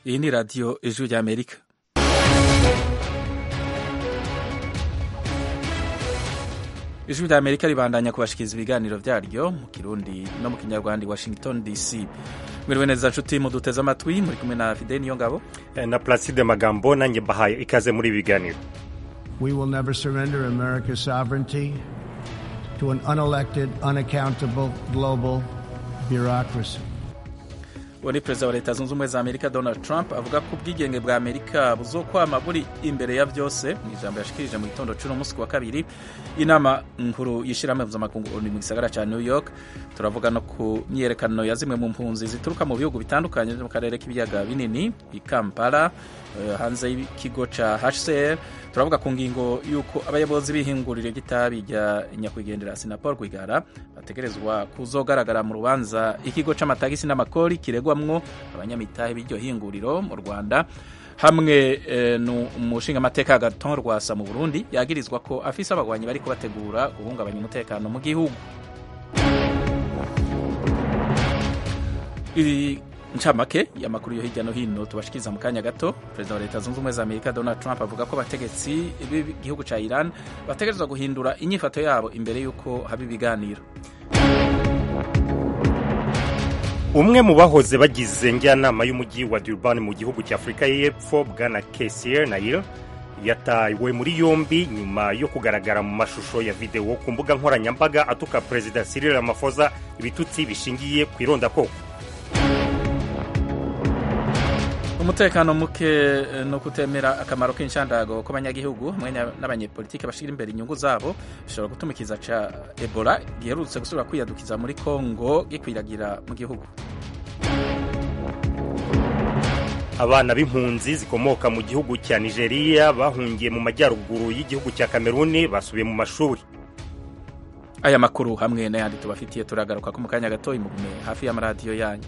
iyi ni radiyo ijwi ry'amerika ijwi ry'amerika ribandanya kubashikiriza ibiganiro byaryo mu kirundi no mu kinyarwanda i washington dc mwiriwe neza nshuti muduteze amatwi muri kumwe na fide niyo ngabo na placide magambo nanjye mbahaye ikaze muri ibi biganiro We will never surrender America's sovereignty to an unelected, unaccountable global bureaucracy. uwo ni perezida wa leta zunze ubumwe za amerika donald trump avuga ko ubwigenge bwa amerika buzokwama buri imbere ya byose mu ijambo yashikirije mu gitondo cy'uno munsi wa kabiri inama nkuru y'ishyirahamwe mpuzamakungu onu mu gisagara cya new york turavuga no ku myiyerekano ya zimwe mu mpunzi zituruka mu bihugu bitandukanye mu karere k'ibiyaga binini i kampala eh, hanze y'ikigo cya hcr turavuga ku ngingo y'uko abayobozi b'ihinguriro ry'itabi rya nyakwigendera sinapol rwigara bategerezwa kuzogaragara mu rubanza ikigo c'amatagisi n'amakori kiregwamwo abanyamitahe b'iryo hinguriro mu rwanda hamwe eh, umushingamateka agaton rwasa mu burundi yagirizwa ko afise abagwanyi bariko bategura guhungabanya umutekano mu gihugu Iri ncamake y'amakuru yo hirya no hino tubashikiriza mu kanya gato perezida wa leta zunze ubumwe za amerika donald trump avuga ko abategetsi b'igihugu ca iran bategerezwa guhindura inyifato yabo imbere y'uko haba ibiganiro umwe mu bahoze bagize njyanama y'umujyi wa durban mu gihugu cya afurika y'epfo bwana kesier nail yatawe muri yombi nyuma yo kugaragara mu mashusho ya videwo ku mbuga nkoranyambaga atuka perezida cyril ramaphosa ibitutsi bishingiye ku irondakoko umutekano muke eh, no kutemera akamaro k'inshandago kw'abanyagihugu hamwe n'abanyepolitike bashira imbere inyungu zabo bishobora gutuma ikiza ca ebola giherutse gusubira kwiyadukiza muri kongo gikwiragira mu gihugu abana b'impunzi zikomoka mu gihugu cya nigeria bahungiye mu majyaruguru y'igihugu cya kameruni basubiye mu mashuri aya makuru hamwe n'ayandi tubafitiye turagaruka ko mu kanya gato imugume hafi y'amaradiyo yanyu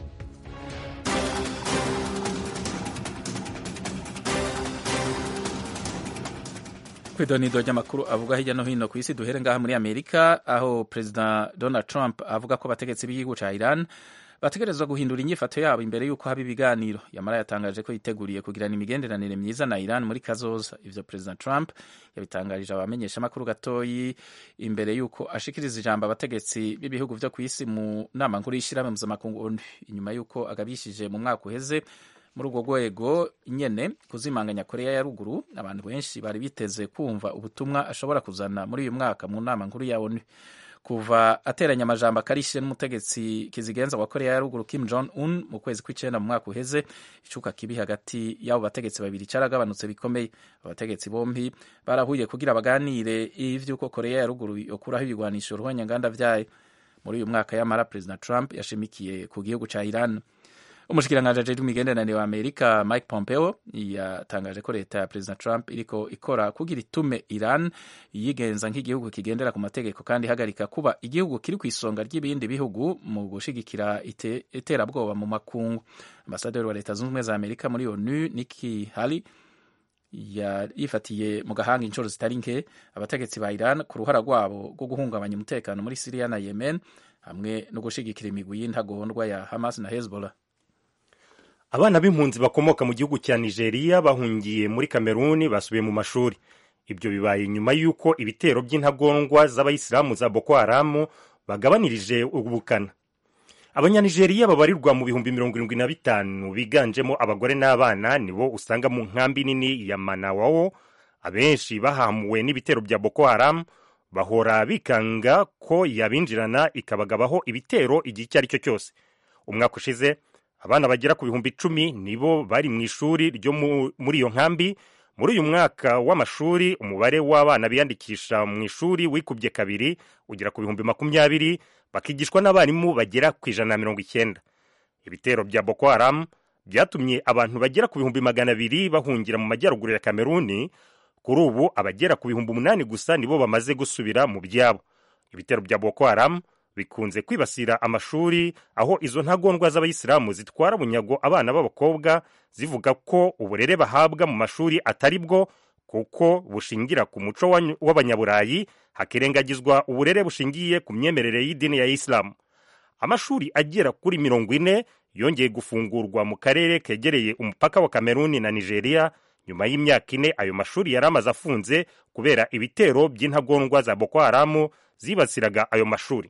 kwidonido ry'amakuru avuga hirya no hino ku isi duhere ngaha muri amerika aho perezida donald trump avuga ko abategetsi b'igihugu ca iran bategerezwa guhindura inyifato yabo imbere y'uko haba ibiganiro yamara yatangaje ko yiteguriye kugirana imigenderanire myiza na iran muri kazoza ivyo perezida trump yabitangarije abamenyesha amakuru gatoyi imbere y'uko ashikiriza ijambo abategetsi b'ibihugu vyo ku isi mu nama nkuru y'ishirahamwe mpuzamakungu onu inyuma y'uko agabishije mu mwaka uheze muri urwo rwego nyene kuzimanganya korea ya ruguru abantu benshi bari biteze kumva ubutumwa ashobora kuzana muri uyu mwaka mu nama nkuru ya onu kuva ateranya amajambo akarishe n'umutegetsi kizigenza wa korea ya ruguru kim jong un mu kwezi kw'icenda mu mwaka uheze icuka kibi hagati y'abo bategetsi babiri caragabanutse bikomeye abategetsi bompi barahuye kugira baganire ivy'uko korea ya ruguru yokuraho ibigwanisho ruhonyanganda vyayo muri uyu mwaka yamara perezida trump yashimikiye ku gihugu ca iran umushikiranganji ajejwe imigenderanire wa amerika mike pompeo yatangaje ko leta ya perezida trump iriko ikora kugira itume iran yigenza nk'igihugu kigendera ku mategeko kandi ihagarika kuba igihugu kiri ku isonga ry'ibindi bihugu mu gushigikira ite, iterabwoba mu makungu ambasaderi wa leta zunze ubumwe za amerika muri onu niki hali yifatiye mu gahanga inshuro zitari nke abategetsi ba iran ku ruhara rwabo rwo guhungabanya umutekano muri siriya na yemen hamwe no gushigikira imigwi y'intagondwa ya hamas na hezbollah abana b'impunzi bakomoka mu gihugu cya nigeria bahungiye muri kameruni basubiye mu mashuri ibyo bibaye nyuma y'uko ibitero by'intagondwa z'abayisilamu za boko haramu bagabanirije ubukana abanyanigeriya babarirwa mu bihumbi mirongo irindwi na bitanu biganjemo abagore n'abana nibo usanga mu nkambi nini ya manawawo abenshi bahamuwe n'ibitero bya boko haramu bahora bikanga ko yabinjirana ikabagabaho ibitero igihe icyo ari cyo cyose umwaka ushize abana bagera ku bihumbi icumi nibo bari mu ishuri ryo muri iyo nkambi muri uyu mwaka w'amashuri umubare w'abana biyandikisha mu ishuri wikubye kabiri ugera ku bihumbi makumyabiri bakigishwa n'abarimu bagera ku ijana na mirongo icyenda ibitero bya boko haramu byatumye abantu bagera ku bihumbi magana abiri bahungira mu majyaruguru ya kameruni kuri ubu abagera ku bihumbi umunani gusa nibo bamaze gusubira mu byabo ibitero bya boko haramu bikunze kwibasira amashuri aho izo ntagondwa z'abayisilamu zitwara bunyago abana b'abakobwa zivuga ko uburere bahabwa mu mashuri atari bwo kuko bushingira ku muco w'abanyaburayi hakirengagizwa uburere bushingiye ku myemerere y'idini ya isilamu amashuri agera kuri mirongo ine yongeye gufungurwa mu karere kegereye umupaka wa kameruni na nigeria nyuma y'imyaka ine ayo mashuri yari amaze afunze kubera ibitero by'intagondwa za boko haramu zibasiraga ayo mashuri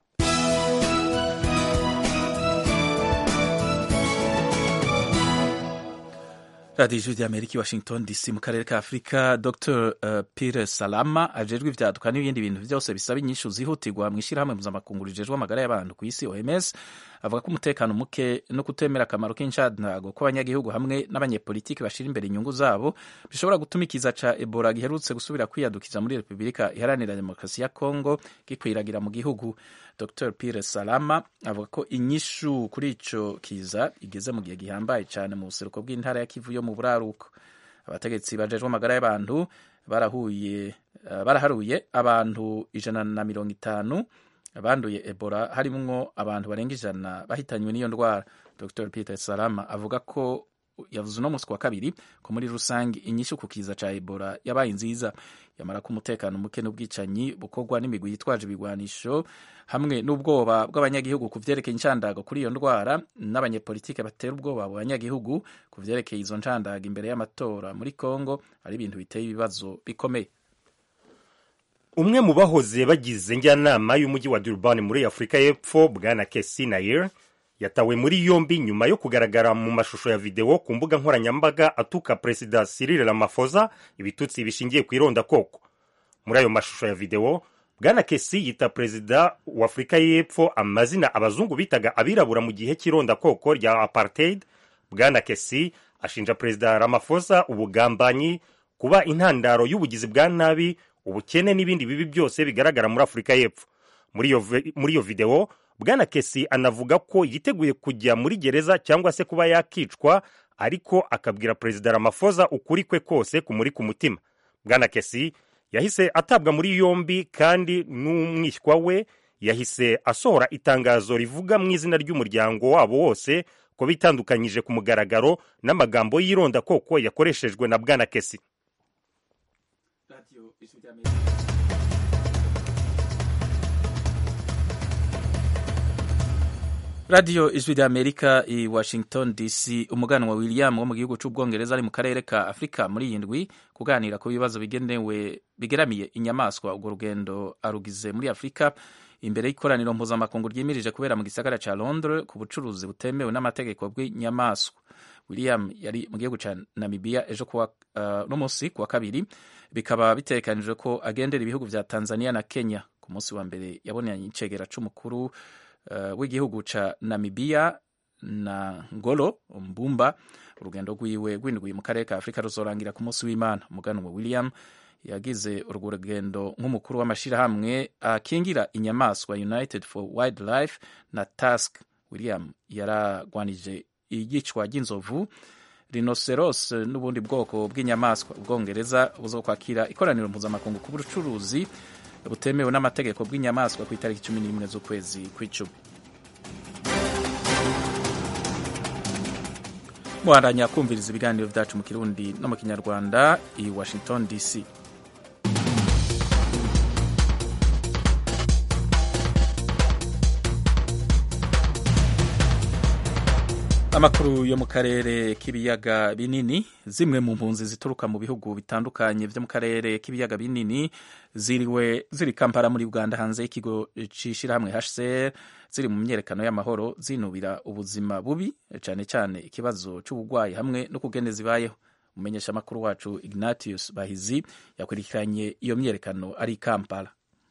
radiyo ijwi ry'amerika i washington dc mu karere ka afurika dr uh, pire salama ajejwe ivyaduka n'ibindi bintu vyose bisaba inyishu zihutirwa mu ishyirahamwe mpuzamakungu rijejwe amagara y'abantu ku isi oms avuga ko umutekano muke no kutemera akamaro k'inshandago kw'abanyagihugu hamwe n'abanyepolitiki bashira imbere inyungu zabo bishobora gutuma ikiza ca ebola giherutse gusubira kwiyadukiza muri repubulika iharanira demokarasi ya kongo gikwiragira mu gihugu dr pire salama avuga ko inyishu kuri ico kiza igeze mu gihe gihambaye cyane mu buseruko bw'intara ya kivu yo mu buraruko abategetsi bajejwe amagara y'abantu barahuye uh, baraharuye abantu ijana na mirongo itanu banduye ebola harimwo abantu barenga ijana bahitanywe n'iyo ndwara dr peter salama avuga ko yavuze uno munsi wa kabiri ko muri rusange inyishu ku kiza ca ebola yabaye nziza yamara ko umutekano muke n'ubwicanyi bukorwa n'imigwi yitwaje ibigwanisho hamwe n'ubwoba bw'abanyagihugu ku vyerekeye inshandago kuri iyo ndwara n'abanyepolitike batera ubwoba abo banyagihugu ku vyerekeye izo nshandago imbere y'amatora muri congo ari ibintu biteye ibibazo bikomeye umwe mu bahoze bagize njyanama y'umujyi wa durban muri afurika y'epfo bwana kesi nair yatawe muri yombi nyuma yo kugaragara mu mashusho ya videwo ku mbuga nkoranyambaga atuka perezida cyril ramaphosa ibitutsi bishingiye ku irondakoko muri ayo mashusho ya videwo bwana kesi yita perezida wa afurika y'epfo amazina abazungu bitaga abirabura mu gihe cy'irondakoko rya apartheid bwana kesi ashinja perezida ramaphosa ubugambanyi kuba intandaro y'ubugizi bwa nabi ubukene n'ibindi bibi byose bigaragara muri afurika y'epfo muri iyo videwo bwana kesi anavuga ko yiteguye kujya muri gereza cyangwa se kuba yakicwa ariko akabwira perezida ramaphosa ukuri kwe kose kumuri ku mutima bwana kesi yahise atabwa muri yombi kandi n'umwishywa we yahise asohora itangazo rivuga mu izina ry'umuryango wabo wose ko bitandukanyije ku mugaragaro n'amagambo y'irondakoko yakoreshejwe na bwana kesi radiyo ijwi rya amerika i washington dc umuganwa william wo mu gihugu cy'ubwongereza ari mu karere ka afurika muri iyi ndwi kuganira ku bibazo bigenewe bigeramiye inyamaswa urwo rugendo arugize muri afurika imbere y'ikoraniro mpuzamakungu ryimirije kubera mu gisagara cya londres ku bucuruzi butemewe n'amategeko bw'inyamaswa william yari mu gihugu cya namibia ejo kuwa uh, no munsi kuwa kabiri bikaba bitegekanijwe ko agendera ibihugu vya tanzania na kenya ku munsi wa mbere yabonanye icegera c'umukuru uh, w'igihugu ca namibia na ngolo mbumba urugendo rwiwe rw'indwi mu karere ka afurika ruzorangira ku munsi w'imana umuganwa william yagize urwo rugendo nk'umukuru w'amashyirahamwe akingira inyamaswa united for wildlife na task william yaragwanije iyicwa ry'inzovu rinoceros n'ubundi bwoko bw'inyamaswa ubwongereza buzo kwakira ikoraniro mpuzamakungu ku bucuruzi butemewe n'amategeko bw'inyamaswa ku itariki cumi n'imwe z'ukwezi kw'icumi muhandanya kumviriza ibiganiro byacu mu kirundi no mu kinyarwanda i washington dc amakuru yo mu karere k'ibiyaga binini zimwe mu mpunzi zituruka mu bihugu bitandukanye byo mu karere k'ibiyaga binini ziriwe ziri kampala muri uganda hanze y'ikigo c'ishirahamwe hcr ziri mu myerekano y'amahoro zinubira ubuzima bubi cyane cyane ikibazo c'uburwayi hamwe no kugene zibayeho umumenyesha amakuru wacu ignatius bahizi yakurikiranye iyo myerekano ari kampala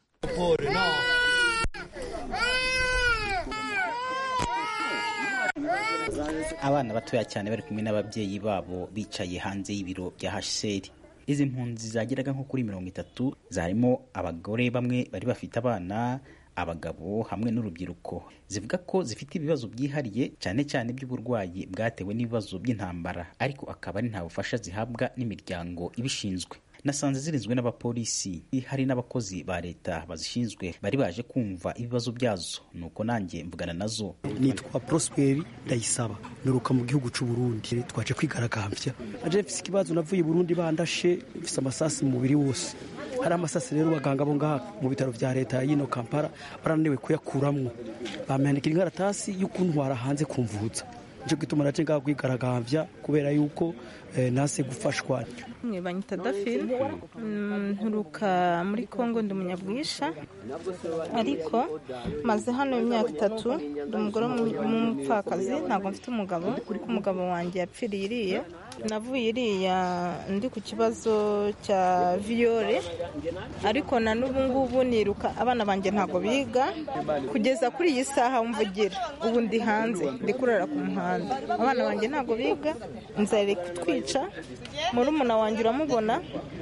abana batoya cyane bari kumwe n'ababyeyi babo bicaye hanze y'ibiro bya hcr izi mpunzi zageraga nko kuri mirongo itatu zarimo abagore bamwe bari bafite abana abagabo hamwe n'urubyiruko zivuga ko zifite ibibazo byihariye cyane cyane by'uburwayi bwatewe n'ibibazo by'intambara ariko akaba ari nta bufasha zihabwa n'imiryango ibishinzwe nasanze zirinzwe n'abapolisi hari n'abakozi ba leta bazishinzwe bari baje kumva ibibazo byazo nuko nanjye mvugana nazo nitwa prosperi ndayisaba nuruka mu gihugu cy'u Burundi twaje kwigaragambya aje mfise ikibazo navuye i Burundi bandashe mfise amasasi mu mubiri wose hari amasasi rero baganga bo ngaha mu bitaro vya leta yino Kampala barananiwe kuyakuramwo bamandikira inkaratasi y'ukuntwara hanze kumvuza nico gituma naje ngaha kwigaragambya kubera yuko eh, nase gufashwa banyita dafine nturuka muri congo ndi umunyabwisha ariko maze hano imyaka itatu ndi umugore w'umupfakazi ntabwo mfite umugabo umugabo wanjye yapfiriye iriya navuye iriya ndi ku kibazo cya viyore ariko na n'ubu ngubu niruka abana banjye ntabwo biga kugeza kuri iyi saha mvugira ubu ndi hanze ndi kurara ku muhanda abana banjye ntabwo biga nzare kutwica murumuna wanjye uramubona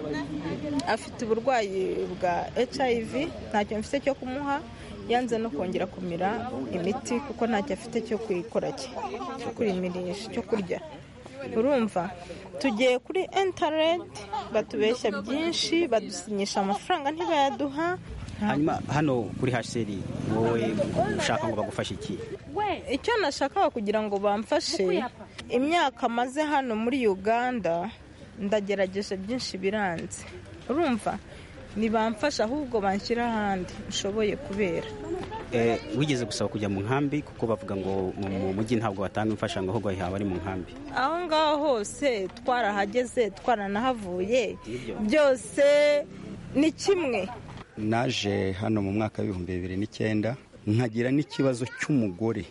afite uburwayi bwa hiv ntacyo mfite cyo kumuha yanze no kongera kumira imiti kuko ntacyo afite cyo kwikora cye cyo kwimirisha cyo kurya urumva tugiye kuri interineti batubeshya byinshi badusinyisha amafaranga ntibayaduha hanyuma hano kuri hasheri wowe ushaka ngo bagufashe iki icyo nashakaga kugira ngo bamfashe imyaka maze hano muri uganda ndagerageje byinshi biranze urumva ntibamfasha ahubwo banshyira ahandi nshoboye kubera wigeze gusaba kujya mu nkambi kuko bavuga ngo mu mujyi ntabwo batanga imfashanyo ahubwo haba ari mu nkambi aho ngaho hose twarahageze twaranahavuye byose ni kimwe naje hano mu mwaka w'ibihumbi bibiri n'icyenda nkagira n'ikibazo cy'umugore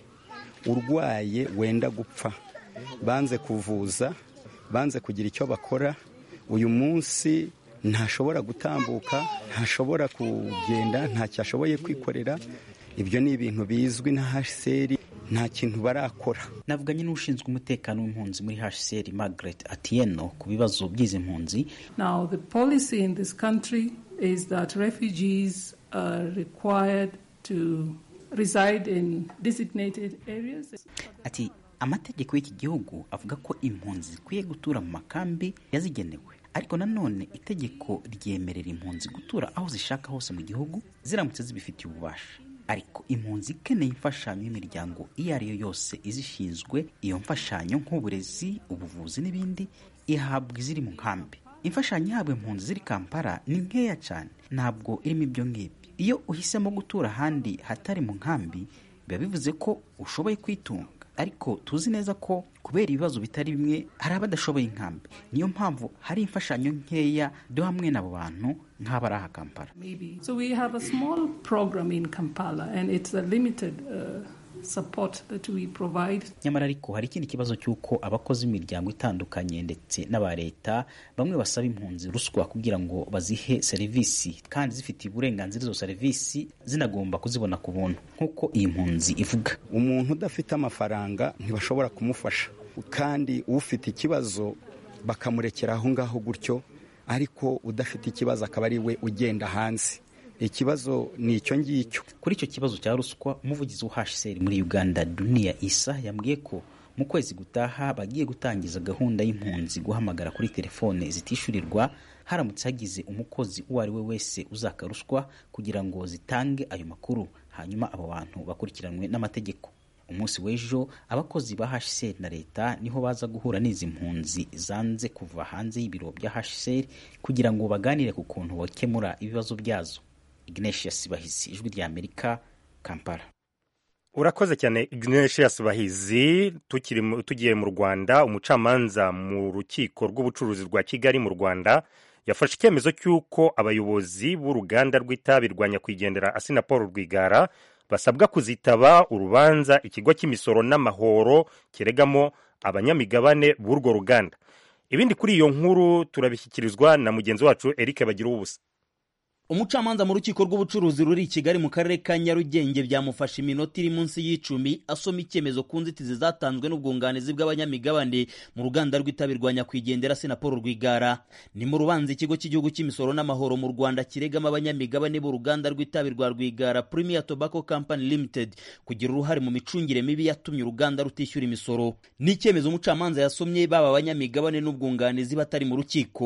urwaye wenda gupfa banze kuvuza banze kugira icyo bakora uyu munsi ntashobora gutambuka ntashobora kugenda ntacyo ashoboye kwikorera ibyo ni ibintu bizwi na hsr nta kintu barakora navuganye n'ushinzwe umutekano w'impunzi muri hsr margaret atieno ku bibazo by'izi mpunzi now the policy in this country is that refugees are required to reside in designated areas ati amategeko y'iki gihugu avuga ko impunzi zikwiye gutura mu makambi yazigenewe ariko nanone itegeko ryemerera impunzi gutura aho zishaka hose mu gihugu ziramutse zibifitiye ububasha ariko impunzi ikeneye imfashanyo y'imiryango iyo ari yo yose izishinzwe iyo mfashanyo nk'uburezi ubuvuzi n'ibindi ihabwa iziri mu nkambi imfashanyo ihabwa impunzi ziri kampala ni nkeya cyane ntabwo irimo ibyo ngibyo iyo uhisemo gutura ahandi hatari mu nkambi biba bivuze ko ushoboye kwitunga ariko tuzi neza ko kubera ibibazo bitari bimwe hari abadashoboye inkambi niyo mpamvu hari imfashanyo nkeya duha hamwe n'abo bantu nk'abari aha kampala so we have a small program in kampala and it's a limited uh, support that we provide nyamara ariko hari ikindi kibazo cy'uko abakozi b'imiryango itandukanye ndetse n'aba leta bamwe basaba impunzi ruswa kugira ngo bazihe serivisi kandi zifitiye uburenganzira izo serivisi zinagomba kuzibona ku buntu nk'uko iyi mpunzi ivuga umuntu udafite amafaranga ntibashobora kumufasha kandi ufite ikibazo bakamurekera aho ngaho gutyo ariko udafite ikibazo akaba ari we ugenda hanze ikibazo ni icyo ngicyo kuri icyo kibazo cya ruswa umuvugizi wa hsr muri uganda duniya isa yambwiye ko mu kwezi gutaha bagiye gutangiza gahunda y'impunzi guhamagara kuri telefone zitishyurirwa haramutse hagize umukozi uwo ari we wese uzaka ruswa kugira ngo zitange ayo makuru hanyuma abo bantu bakurikiranwe n'amategeko umunsi w'ejo abakozi ba hsr na leta niho baza guhura n'izi mpunzi zanze kuva hanze y'ibiro bya hsr kugira ngo baganire ku kuntu bakemura ibibazo byazo ignatius bahizi ijwi rya amerika kampala urakoze cyane ignatius bahizi tugiye mu rwanda umucamanza mu rukiko rw'ubucuruzi rwa kigali mu rwanda yafashe icyemezo cy'uko abayobozi b'uruganda rw'itabi rwa nyakwigendera asina paul rwigara basabwa kuzitaba urubanza ikigo cy'imisoro n'amahoro kiregamo abanyamigabane b'urwo ruganda ibindi kuri iyo nkuru turabishyikirizwa na mugenzi wacu eric bagira ubusa umucamanza mu rukiko rw'ubucuruzi ruri i kigali mu karere ka nyarugenge byamufashe iminota iri munsi y'icumi asoma icyemezo ku nzitizi zatanzwe n'ubwunganizi bw'abanyamigabane mu ruganda rw'itabi rwa nyakwigendera sinapolo rwigara ni mu rubanza ikigo cy'igihugu cy'imisoro n'amahoro mu rwanda kiregamo abanyamigabane b'uruganda rw'itabi rwa rwigara premier tobacco company limited kugira uruhare mu micungire mibi yatumye uruganda rutishyura imisoro ni icyemezo umucamanza yasomye baba abanyamigabane n'ubwunganizi batari mu rukiko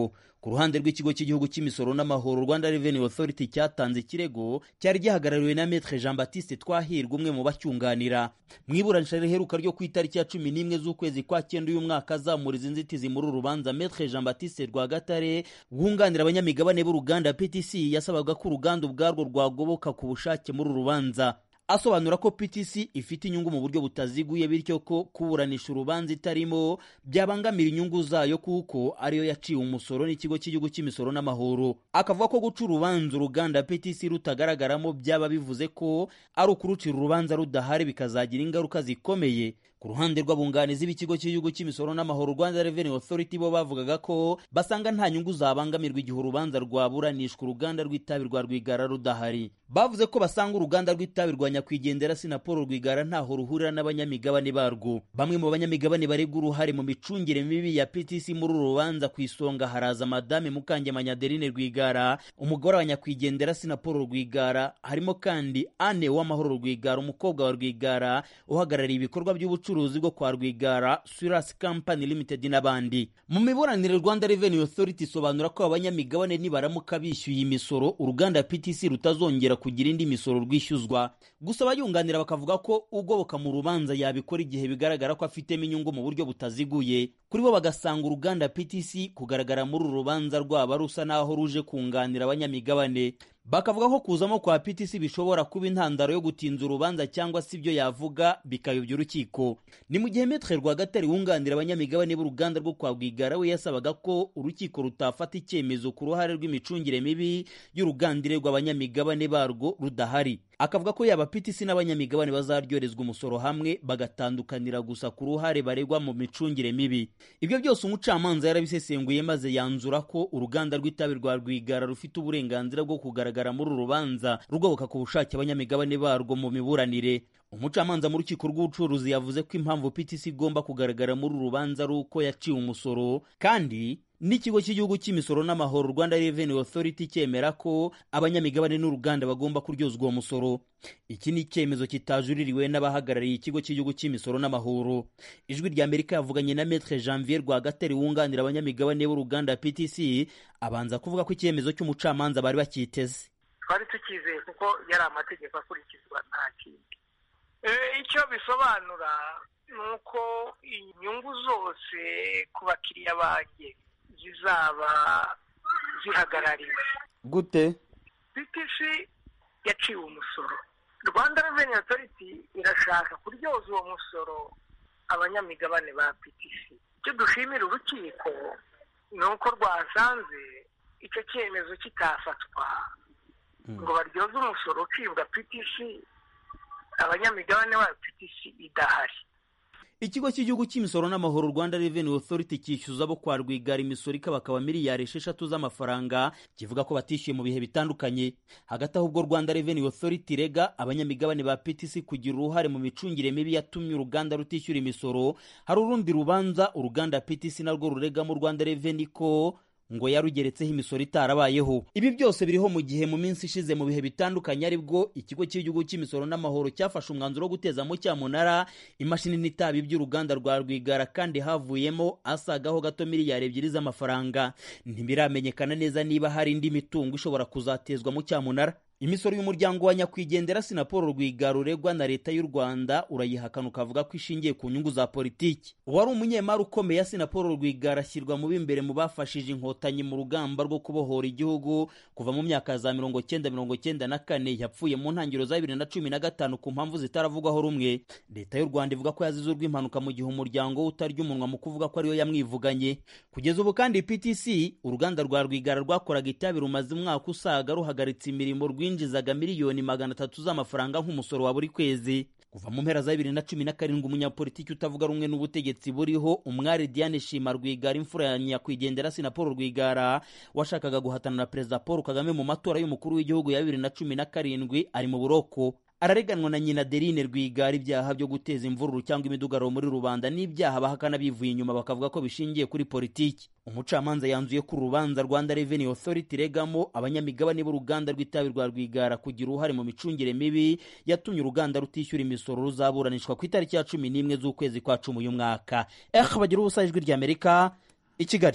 ku ruhande rw'ikigo cy'igihugu cy'imisoro n'amahoro rwanda revenue authority cyatanze ikirego cyari gihagarariwe na maître jean baptiste twahirwa umwe mu bacyunganira mu iburanisha riheruka ryo ku itariki ya cumi n'imwe z'ukwezi kwa cyenda uyu mwaka azamuriza inzitizi muri uru rubanza maître jean baptiste rwagatare wunganira abanyamigabane b'uruganda ptc yasabaga ko uruganda ubwarwo rwagoboka ku bushake muri uru rubanza asobanura ko PTC ifite inyungu mu buryo butaziguye bityo ko kuburanisha urubanza itarimo byabangamira inyungu zayo kuko ariyo yaciwe umusoro n'ikigo cy'igihugu cy'imisoro n'amahoro akavuga ko guca urubanza uruganda PTC rutagaragaramo byaba bivuze ko ari ukurucira urubanza rudahari bikazagira ingaruka zikomeye ku ruhande rw'abunganizi b'ikigo cy'igihugu cy'imisoro n'amahoro Rwanda Revenue Authority bo bavugaga ko basanga nta nyungu zabangamirwa igihe urubanza rwaburanishwa uruganda rw'itabi rwa Rwigara rudahari bavuze ko basanga uruganda rw'itabi rwa nyakwigendera Sinapolo Rwigara ntaho ruhurira n'abanyamigabane barwo bamwe mu banyamigabane baregwa uruhare mu micungire mibi ya PTC muri uru rubanza ku isonga haraza Madame Mukangemanyi Adeline Rwigara umugore wa nyakwigendera Sinapolo Rwigara harimo kandi Anne Uwamahoro Rwigara umukobwa wa Rwigara uhagarariye ibikorwa by'ubucuruzi ubucuruzi bwo kwa Rwigara Suras Company Limited n'abandi mu miburanire Rwanda Revenue Authority isobanura ko abanyamigabane nibaramuka bishyuye imisoro uruganda PTC rutazongera kugira indi misoro rwishyuzwa gusa abayunganira bakavuga ko ugoboka mu rubanza yabikora igihe bigaragara ko afitemo inyungu mu buryo butaziguye kuri bo bagasanga uruganda PTC kugaragara muri uru rubanza rwaba rusa naho ruje kunganira abanyamigabane bakavuga ko kuzamo kwa PTC bishobora kuba intandaro yo gutinza urubanza cyangwa se ibyo yavuga bikayobya urukiko ni mu gihe Maître Rwagatare wunganira abanyamigabane b'uruganda rwo kwa Rwigara we yasabaga ko urukiko rutafata icyemezo ku ruhare rw'imicungire mibi y'urugandire rw'abanyamigabane barwo rudahari akavuga ko yaba PTC n'abanyamigabane bazaryorezwa umusoro hamwe bagatandukanira gusa ku ruhare baregwa mu micungire mibi ibyo byose umucamanza yarabisesenguye maze yanzura ko uruganda rw'itabi rwa Rwigara rufite uburenganzira bwo kugaragara muri uru rubanza rugoboka ku bushake abanyamigabane barwo mu miburanire umucamanza mu rukiko rw'ubucuruzi yavuze ko impamvu PTC igomba kugaragara muri uru rubanza ari uko yaciwe umusoro kandi n'ikigo cy'igihugu cy'imisoro n'amahoro Rwanda Revenue Authority cyemera ko abanyamigabane n'uruganda bagomba kuryozwa uwo musoro iki ni icyemezo kitajuririwe n'abahagarariye ikigo cy'igihugu cy'imisoro n'amahoro ijwi rya Amerika yavuganye na Maître Janvier Rwagatare wunganira abanyamigabane b'uruganda PTC abanza kuvuga ko icyemezo cy'umucamanza bari bakiteze twari tukizeye kuko yari amategeko akurikizwa nta kindi icyo bisobanura ni uko inyungu zose ku bakiriya banjye zizaba zihagarariwe gute PTC yaciwe umusoro rwanda revenue authority irashaka kuryoza uwo musoro abanyamigabane ba PTC icyo dushimira urukiko ni uko rwasanze icyo cyemezo kitafatwa ngo baryoze umusoro ucibwa PTC abanyamigabane ba PTC idahari ikigo cy'igihugu cy'imisoro n'amahoro Rwanda Revenue Authority cyishyuza abo kwa Rwigara imisoro ikabakaba miliyari esheshatu z'amafaranga kivuga ko batishyuye mu bihe bitandukanye hagati aho ubwo Rwanda Revenue Authority rega abanyamigabane ba PTC kugira uruhare mu micungire mibi yatumye uruganda rutishyura imisoro hari urundi rubanza uruganda PTC narwo rurega mu Rwanda Revenue ko ngo yarugeretseho imisoro itarabayeho ibi byose biriho mu gihe mu minsi ishize mu bihe bitandukanye aribwo ikigo cy'igihugu cy'imisoro n'amahoro cyafashe umwanzuro wo guteza mu cyamunara imashini n'itabi by'uruganda rwa rwigara kandi havuyemo asagaho gato miliyari ebyiri z'amafaranga ntibiramenyekana neza niba hari indi mitungo ishobora kuzatezwa mu cyamunara imisoro y'umuryango wa nyakwigendera sinapolo rwigara uregwa na leta y'u rwanda urayihakana ukavuga ko ishingiye ku nyungu za politiki uwari umunyemari ukomeye ya sinapolo rwigara ashyirwa mu b'imbere mu bafashije inkotanyi mu rugamba rwo kubohora igihugu kuva mu myaka za mirongo cyenda mirongo cyenda na kane yapfuye mu ntangiriro za bibiri na cumi na gatanu ku mpamvu zitaravugwaho rumwe leta y'u rwanda ivuga ko yazize urw'impanuka mu gihe umuryango we utarya umunwa mu kuvuga ko ariyo yamwivuganye kugeza ubu kandi ptc uruganda rwa rwigara rwakoraga itabi rumaze umwaka usaga ruhagaritse imirimo rwinjizaga miliyoni magana atatu z'amafaranga nk'umusoro wa buri kwezi kuva mu mpera za bibiri na cumi na karindwi umunyapolitiki utavuga rumwe n'ubutegetsi buriho umwari diane shima rwigara imfura ya nyakwigendera sinapolo rwigara washakaga guhatana na perezida paul kagame mu matora y'umukuru w'igihugu ya bibiri na cumi na karindwi ari mu buroko arareganwa na nyina Derine Rwigara ibyaha byo guteza imvururu cyangwa imidugararo muri rubanda n'ibyaha bahakana bivuye inyuma bakavuga ko bishingiye kuri politiki umucamanza yanzuye ko urubanza Rwanda Revenue Authority regamo abanyamigabane b'uruganda rw'itabi rwa Rwigara kugira uruhare mu micungire mibi yatumye uruganda rutishyura imisoro ruzaburanishwa ku itariki ya cumi n'imwe z'ukwezi kwa cumi uyu mwaka eh bagira ubusa ijwi ry'Amerika i Kigali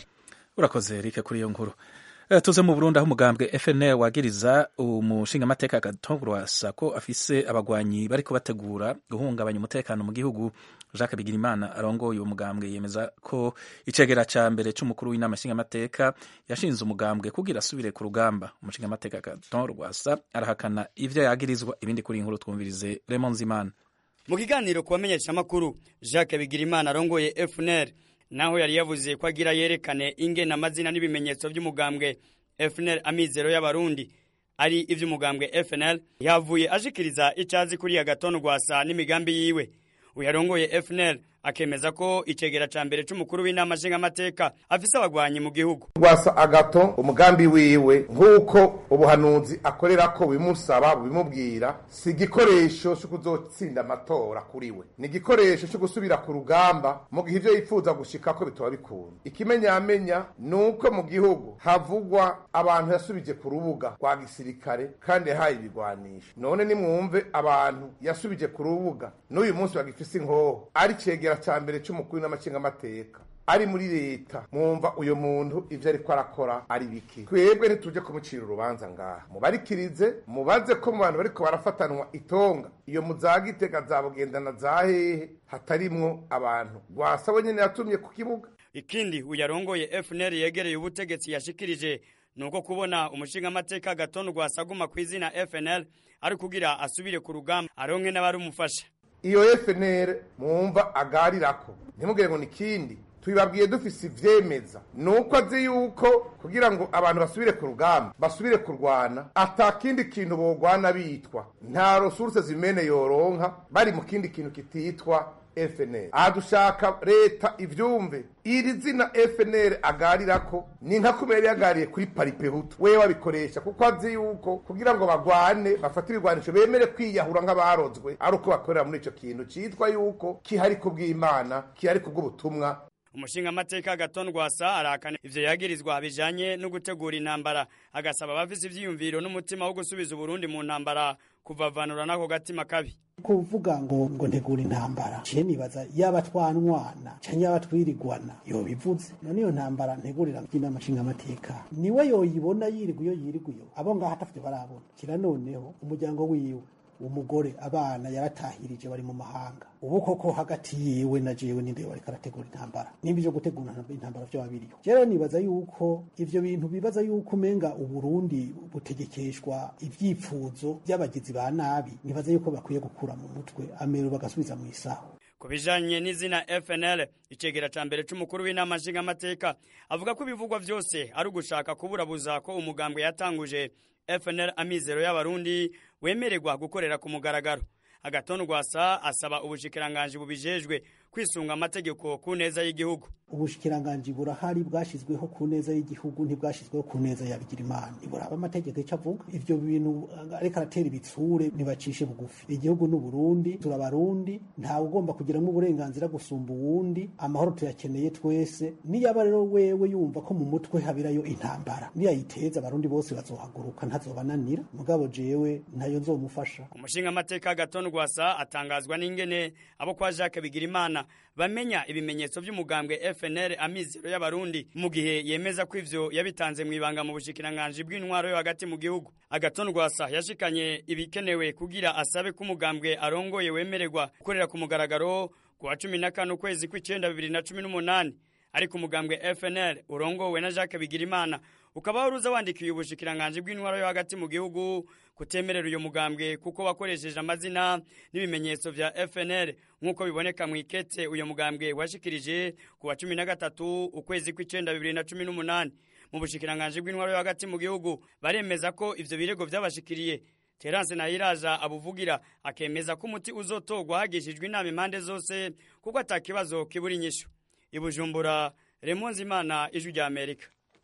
urakoze Eric kuri iyo nkuru Eh, tuze mu Burundi aho umugambwe FNL wagiriza umushingamateka Gatongwasa ko afise abagwanyi bariko bategura guhungabanya umutekano mu gihugu Jacques Bigirimana arongoye uwo mugambwe yemeza ko icegera ca mbere c'umukuru w'inama nshingamateka yashinze umugambwe kugira asubire ku rugamba umushingamateka Gatongwasa arahakana ivyo yagirizwa ibindi kuri iyi nkuru twumvirize Raymond Zimana mu kiganiro ku bamenyeshamakuru jacques bigirimana arongoye fnr naho yari yavuze ko agira yerekane ingena amazina n'ibimenyetso by'umugambwe fnr amizero y'abarundi ari iby'umugambwe fnl yavuye ashikiriza icyazi kuri agatondu rwasa n'imigambi yiwe uyu arongoye fnl akemeza ko icegera ca mbere c'umukuru w'inama nshingamateka afise abagwanyi mu gihugu rwasa agato umugambi wiwe nk'uko ubuhanuzi akorera ko bimusaba bimubwira si igikoresho cyo kuzotsinda amatora kuri we ni igikoresho cyo gusubira ku rugamba mu gihe ibyo yifuza gushika ko bitoba bikunda ikimenyamenya ni uko mu gihugu havugwa abantu yasubije ku rubuga rwa gisirikare kandi yahaye ibigwanisho none nimwumve abantu yasubije ku rubuga n'uyu munsi bagifise inkoho ari cegera cya mbere cy'umukuru n'amakingamateka ari muri leta mwumva uyu muntu ivyo ariko arakora ari biki twebwe ntituje kumucira urubanza ngaha mubarikirize mubaze ko mu bantu bariko barafatanwa itonga iyo muzagitega zabugendana za hehe hatarimwo abantu rwasabo nyene yatumye ku kibuga ikindi uyu arongoye fnr yegereye ubutegetsi yashikirije ni uko kubona umushingamateka gatondu rwasaguma ku izina fnl ari kugira asubire ku rugamba aronke n'abarumufasha iyo FNL mwumva agarirako ntimugire ngo nikindi tubibabwiye dufise ivyemeza nuko azi yuko kugira ngo abantu basubire ku rugamba basubire kurwana ata kindi kintu bogwana bitwa nta resources zimene yoronka bari mu kindi kintu kititwa FNL aha dushaka leta ivyumve iri zina FNL agarirako ni nka kumera yagariye kuri paripehutu wewe wabikoresha kuko azi yuko kugira ngo bagwane bafate ibigwanisho bemere kwiyahura nk'abarozwe ari uko bakorera muri ico kintu citwa yuko kihari kubw'imana kihari kubw'ubutumwa umushingamateka gatondu rwasa arahakana ivyo yagirizwa bijanye no gutegura intambara agasaba abafise ivyiyumviro n'umutima wo gusubiza uburundi mu ntambara kuvavanura n'ako gatima kabi kuvuga ngo ngo ntegura intambara ciye nibaza yaba twanwana canke yaba twirigwana yobivuze none iyo ntambara ntegurira inama nshingamateka niwe yoyibona yirigwa iyo yirigwa iyo abo ngaho atafite barabona kira noneho umuryango wiwe umugore abana yaratahirije bari mu mahanga ubu koko hagati yiwe na jewe ninde bariko arategura intambara nimba ivyo gutegura intambara vyo babiriyo rero nibaza yuko ivyo bintu bibaza yuko umenga uburundi butegekeshwa ivyifuzo vy'abagizi ba nabi nibaza yuko bakwiye gukura mu mutwe amero bagasubiza mu isaho ku bijanye n'izina fnl icegera ca mbere c'umukuru w'inama nshingamateka avuga ko ibivugwa vyose ari ugushaka kuburabuza ko umugambwe yatanguje fnl amizero y'abarundi wemererwa gukorera ku mugaragaro agatondu rwasa asaba ubushikiranganji bubijejwe kwisunga amategeko ku neza y'igihugu ubushikiranganji burahari bwashizweho ku neza y'igihugu ntibwashizweho ku neza ya bigirimana iburaba amategeko ico avuga ivyo bintu ariko aratera ibitsure ntibacishe bugufi igihugu n'uburundi turabarundi ntawe ugomba kugiramwo uburenganzira gusumba uwundi amahoro tuyakeneye twese niyaba rero wewe yumva ko mu mutwe habirayo intambara niyayiteza abarundi bose bazohaguruka ntazobananira mugabo jewe ntayo nzomufasha umushingamateka gatondu rwasa atangazwa n'ingene abo kwa jacques bigirimana bamenya ibimenyetso by'umugambwe FNL amizero y'abarundi mu gihe yemeza ko ivyo yabitanze mu ibanga mu bushikiranganji bw'intwaro yo hagati mu gihugu agatondu rwasa yashikanye ibikenewe kugira asabe ko umugambwe arongoye wemererwa gukorera ku mugaragaro ku wa cumi na kane ukwezi kw'icenda bibiri na cumi n'umunani ariko umugambwe FNL urongowe na Jacques Bigirimana ukaba waruza wandikiye ubushikiranganji bw'intwaro yo hagati mu gihugu kutemerera uyo mugambwe kuko wakoresheje amazina n'ibimenyetso vya FNL nk'uko biboneka mu ikete uyo mugambwe washikirije ku wa cumi na gatatu ukwezi kw'icenda bibiri na cumi n'umunani mu bushikiranganji bw'intwaro yo hagati mu gihugu baremeza ko ivyo birego vyabashikiriye Terence Nahiraja abuvugira akemeza ko umuti uzotogwa hagishijwe inama impande zose kuko atakibazo kibura inyishu ibujumbura Remonzi Imana ijwi rya Amerika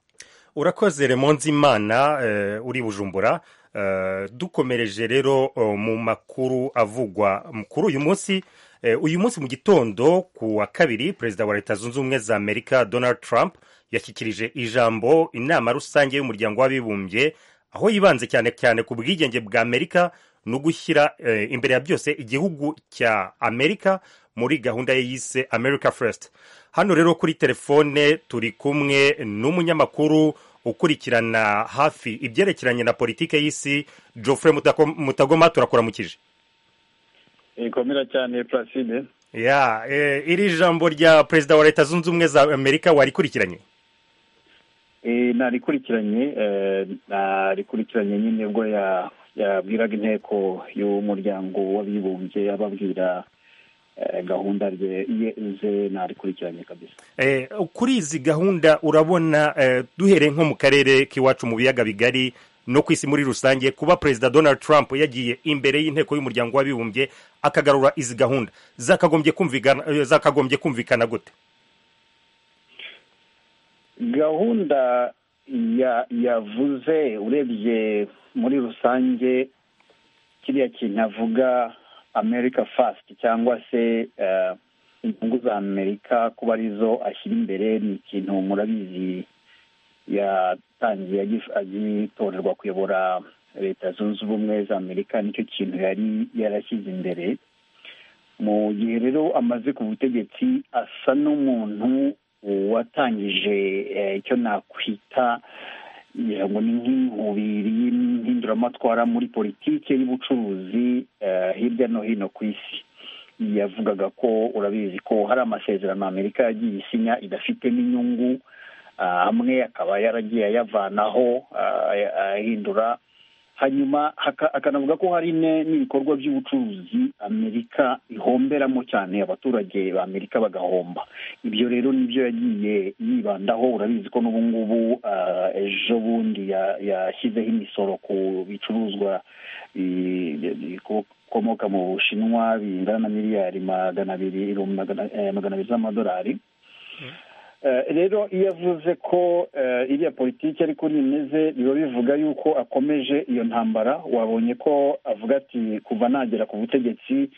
urakoze remonzi imana uh, uri bujumbura uh, dukomereje rero uh, mu makuru avugwa kuri uyu munsi uh, uyu munsi mu gitondo ku wa kabiri perezida wa leta zunze ubumwe za amerika donald trump yashyikirije ijambo inama rusange y'umuryango w'abibumbye aho yibanze cyane cyane ku bwigenge bwa amerika no gushyira uh, imbere ya byose igihugu cya amerika muri gahunda ye yise america first hano rero kuri telefone turi kumwe n'umunyamakuru ukurikirana hafi ibyerekeranye na politike y'isi geoffrey Mutako- mutagoma turakuramukije ikomera cyane placide ya eh, iri jambo rya perezida wa leta zunze ubumwe za amerika warikurikiranye Eh, narikurikiranye eh, narikurikiranye nyine ubwo ya- yabwiraga inteko y'umuryango w'abibumbye ababwira eh, gahunda rye ye ze narikurikiranye kabisa Eh, kuri izi gahunda urabona eh, duhereye nko mu karere k'iwacu mu biyaga bigari no ku isi muri rusange kuba perezida donald trump yagiye imbere y'inteko y'umuryango w'abibumbye akagarura izi gahunda zakagombye kumvikana eh, zakagombye kumvikana gute gahunda ya yavuze urebye muri rusange kiriya kintu avuga america fast cyangwa se eh, inyungu za amerika kuba arizo ashyira imbere ni ikintu murabizi yatangiye agif- agitorerwa kuyobora leta zunze ubumwe za amerika nicyo kintu yari yarashyize imbere mu gihe rero amaze ku butegetsi asa n'umuntu watangije eh, icyo nakwita ngira ngo ni nk'inkubiri y'impinduramatwara muri politike y'ubucuruzi eh, hirya no hino ku isi yavugaga ko urabizi ko hari amasezerano amerika yagiye isinya idafitemo inyungu ah, amwe akaba yaragiye ayavanaho ah, ahindura hanyuma haka- akanavuga ko hari ne- n'ibikorwa by'ubucuruzi amerika ihomberamo cyane abaturage ba amerika bagahomba ibyo rero nibyo yagiye yibandaho urabizi ko n'ubu ngubu ah, ejo bundi ya- yashyizeho imisoro ku bicuruzwa bi- bi- bikomoka mu bushinwa bingana na miliyari magana abiri ibihumbi magana eh, magana abiri z'amadolari Eh, rero iyo avuze ko eh, iriya politiki ariko imeze biba bivuga yuko akomeje iyo ntambara wabonye ko avuga ati kuva nagera ku butegetsi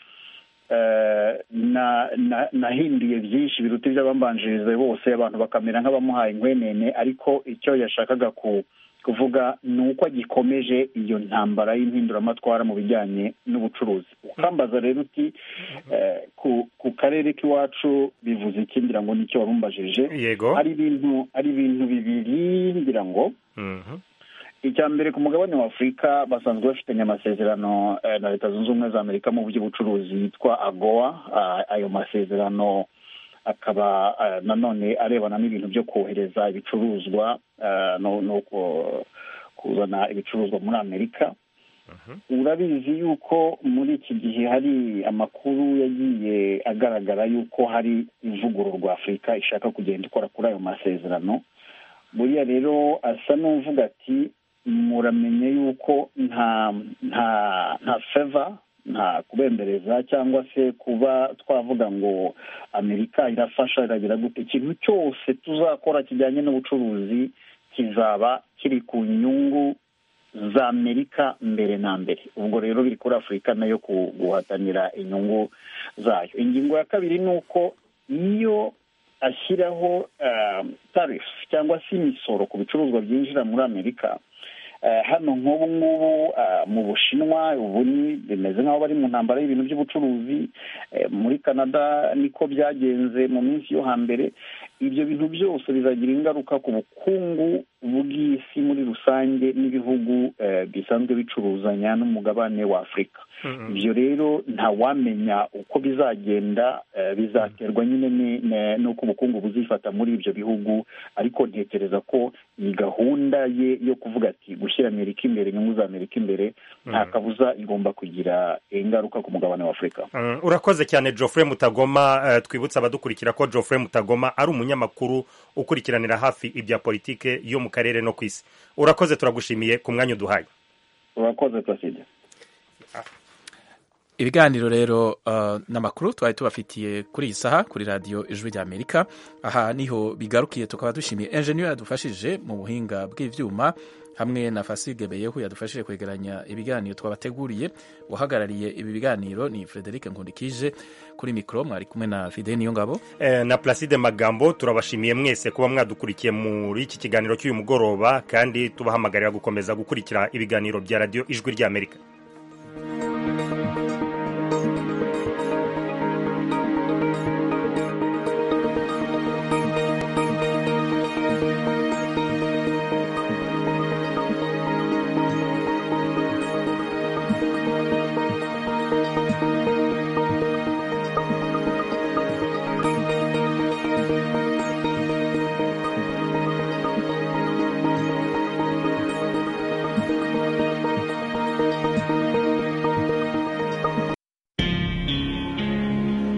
eh, na- na- nahinduye byinshi biruta iby'abambanjiriza bose abantu bakamera nk'abamuhaye inkwenene ariko icyo yashakaga ku kuvuga ni uko agikomeje iyo ntambara y'impinduramatwara mu bijyanye n'ubucuruzi ukambaza rero uti eh, ku ku karere k'iwacu bivuze iki ngira ngo nicyo warumbajije yego ari ibintu ari ibintu bibiri ngira ngo Mhm. icya mbere ku mugabane wa afurika basanzwe bafitanye amasezerano eh, na leta zunze ubumwe za amerika mu by'ubucuruzi yitwa agoa Ah, ayo masezerano akaba eh, nanone arebana n'ibintu byo kohereza ibicuruzwa eh, no no ku- kuzana ibicuruzwa muri amerika urabizi yuko muri iki gihe hari amakuru yagiye agaragara yuko hari ivugururwa afurika ishaka kugenda ikora kuri ayo masezerano buriya rero asa n'uvuga ati muramenye yuko nta nta nta feva nta kubembereza cyangwa se kuba twavuga ngo amerika irafasha iragira gute ikintu cyose tuzakora kijyanye n'ubucuruzi kizaba kiri ku nyungu za amerika mbere na mbere ubwo rero biri kuri afurika nayo ku- guhatanira inyungu zayo ingingo ya kabiri ni uko iyo ashyiraho tarifu cyangwa se imisoro ku bicuruzwa byinjira muri amerika Eh, hano nk'ubu ngubu ah, mu bushinwa ubu ni bimeze nk'aho bari mu ntambara y'ibintu by'ubucuruzi Eh, muri canada niko byagenze mu minsi yo hambere ibyo bintu byose bizagira ingaruka ku bukungu bw'isi muri rusange n'ibihugu eh, bisanzwe bicuruzanya n'umugabane wa afurika ibyo rero ntawamenya uko bizagenda eh, bizaterwa nyine ni- ne- n'uko ubukungu buzifata muri ibyo bihugu ariko ntekereza ko iyi gahunda ye yo kuvuga ati gushyira amerika imbere inyungu za amerika imbere nta kabuza igomba kugira ingaruka ku mugabane wa afurika Mm, urakoze cyane geoffrey mutagoma eh, twibutsa abadukurikira ko geoffrey mutagoma ari umunyamakuru ukurikiranira hafi ibya politike yo mu karere no ku isi urakoze turagushimiye ku mwanya uduhaye urakoze placide ibiganiro rero uh, n'amakuru twari tubafitiye kuri iyi saha kuri radiyo ijwi rya amerika aha niho bigarukiye tukaba dushimiye enjeniyeri yadufashije mu buhinga bw'ibyuma hamwe na fasige beyehu yadufashije kwegeranya ibiganiro twabateguriye uhagarariye ibi biganiro ni frederic nkundikije kuri mikoro mwari kumwe na fide niyo ngabo Eh, na placide magambo turabashimiye mwese kuba mwadukurikiye muri iki kiganiro cy'uyu mugoroba kandi tubahamagarira gukomeza gukurikira ibiganiro bya radiyo ijwi ry'amerika